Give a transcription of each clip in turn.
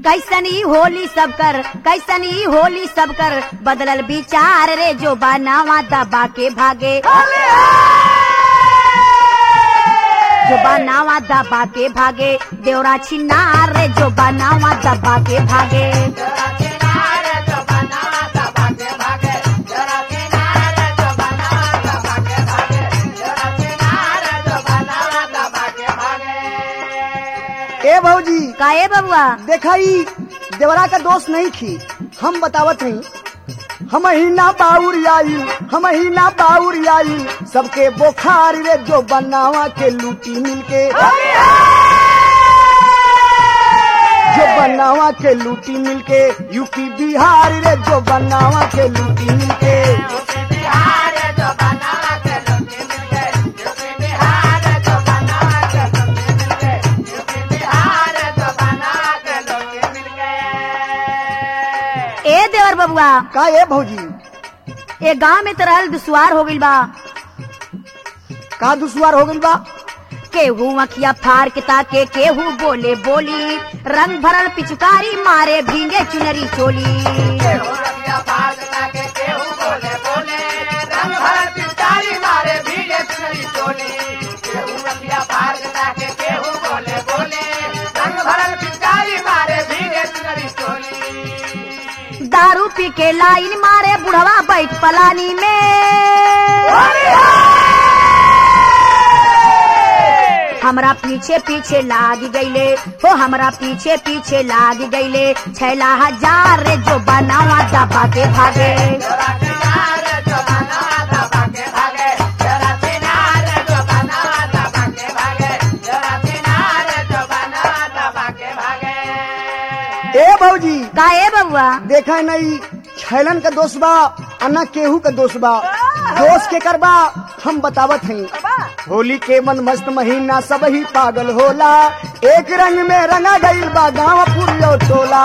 कैसनी होली सब कर कैसनी होली सब कर बदलल विचार रे जो बनावा दबा के भागे जो बनावा दबा के भागे देवरा छिनार रे जो बनावा दबा के भागे ए भौजी काए बबुआ देखा ई देवरा का दोस्त नहीं थी हम बतावत नहीं हम ही ना बाउर आई हम ही ना बाउर आई सबके बोखार रे जो बनावा के लूटी मिलके जो बनावा के लूटी मिलके यूपी बिहार रे जो बनावा के लूटी मिलके ए देवर बबुआ का ए भौजी ए गांव में तो रहल दुश्वार हो गइल बा का दुश्वार हो गइल बा केहू अखिया फाड़ के ताके केहू बोले बोली रंग भरल पिचकारी मारे भींगे चुनरी चोली दारू पी के लाइन मारे बुढ़वा बैठ पलानी में हमरा पीछे पीछे लाग गईले हो हमरा पीछे पीछे लाग गईले छैला हजार रे जो बनावा दबा के भागे ए भौजी का ए बबुआ देखा नहीं छैलन का दोस्त बा अन्ना केहू का दोस्त बा दोस्त के करबा हम बतावत हई होली के मन मस्त महीना सब ही पागल होला एक रंग में रंगा गईल बा गाँव पुरियो टोला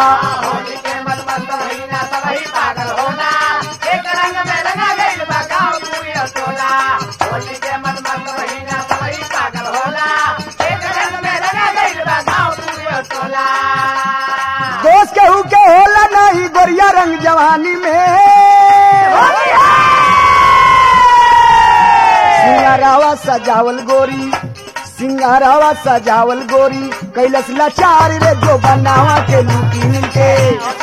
दोस्त केहू के होला नहीं गोरिया रंग जवानी में सिंगारावा सजावल गोरी सिंगारावा सजावल गोरी कैलस लाचार रे जो बनावा के लूटी मिलके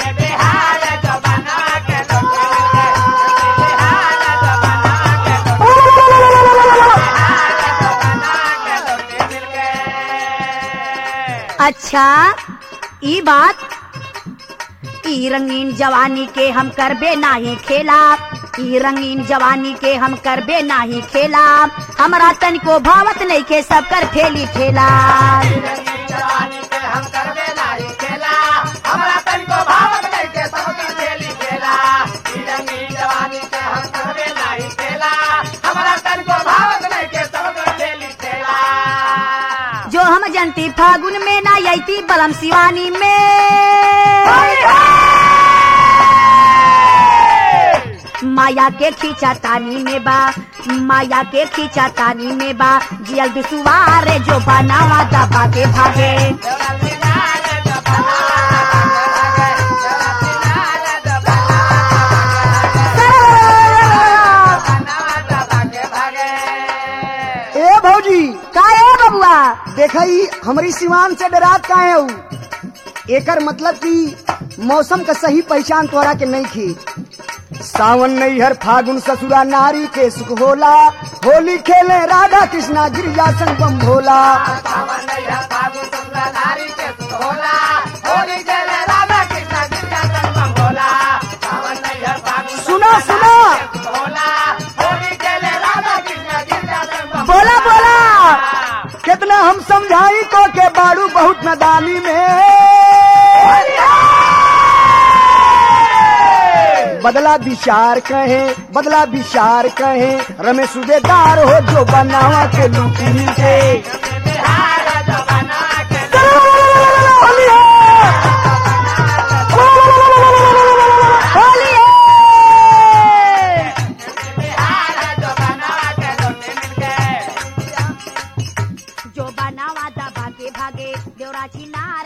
अच्छा ई बात ई रंगीन जवानी के हम करबे नाही खेला ई रंगीन जवानी के हम करबे नाही खेला हमरा तनिको भावत नहीं के सब कर फेली ठेला जो हम जनती फागुन में ना यती बलम शिवानी में माया के खींचा तानी में बा माया के खींचा तानी में बा जियल दुसुवारे जो बनावा दबा के भागे ए भौजी का ए बबुआ देखा ई हमारी सिवान से डरात का है ऊ एकर मतलब कि मौसम का सही पहचान तोरा के नहीं थी सावन नैहर फागुन ससुरा नारी के सुख होला होली खेले राधा कृष्णा गिरिजा संग बम भोला सुना सुना बोला बोला कितना हम समझाई को के बाड़ू बहुत नदानी में बदला विचार कहे बदला विचार कहे रमेश सूबेदार हो जो बनावा के लूटी के जो बनावा दबा के भागे देवराची ना